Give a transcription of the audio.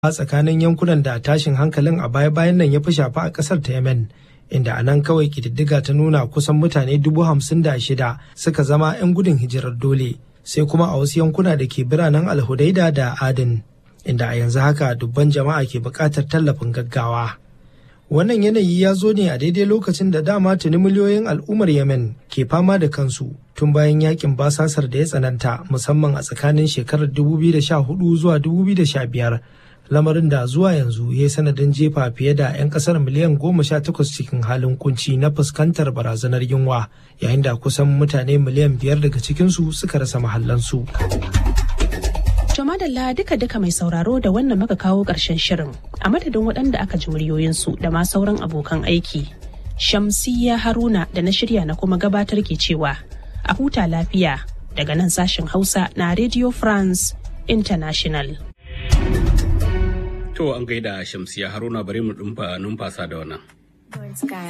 tsakanin yankunan da tashin hankalin a baya-bayan nan ya fi shafa a ƙasar ta Yemen. Inda a nan kawai ƙididdiga ta nuna kusan mutane dubu hamsin da shida suka zama 'yan gudun hijirar dole. Sai kuma a wasu yankuna da ke biranen Alhudaida da Adin. Inda a yanzu haka dubban jama'a ke buƙatar tallafin gaggawa. Wannan yanayi ya zo ne a daidai lokacin da dama tuni miliyoyin al'ummar Yemen ke fama da kansu tun bayan yakin basasar da ya tsananta musamman a tsakanin shekarar 2014 zuwa 2015 lamarin da zuwa yanzu ya yi sanadin jefa fiye da 'yan kasar miliyan 18 cikin halin kunci na fuskantar barazanar yunwa yayin da kusan mutane miliyan biyar daga cikinsu suka rasa mahallansu. To madalla duka-duka mai sauraro da wannan muka kawo ƙarshen shirin a madadin waɗanda aka ji muryoyinsu da ma sauran abokan aiki. Shamsiyya Haruna da na shirya na kuma gabatar ke cewa a huta lafiya daga nan sashen Hausa na Radio France International. To an gaida Shamsiyya Haruna bari mu numfasa da wannan.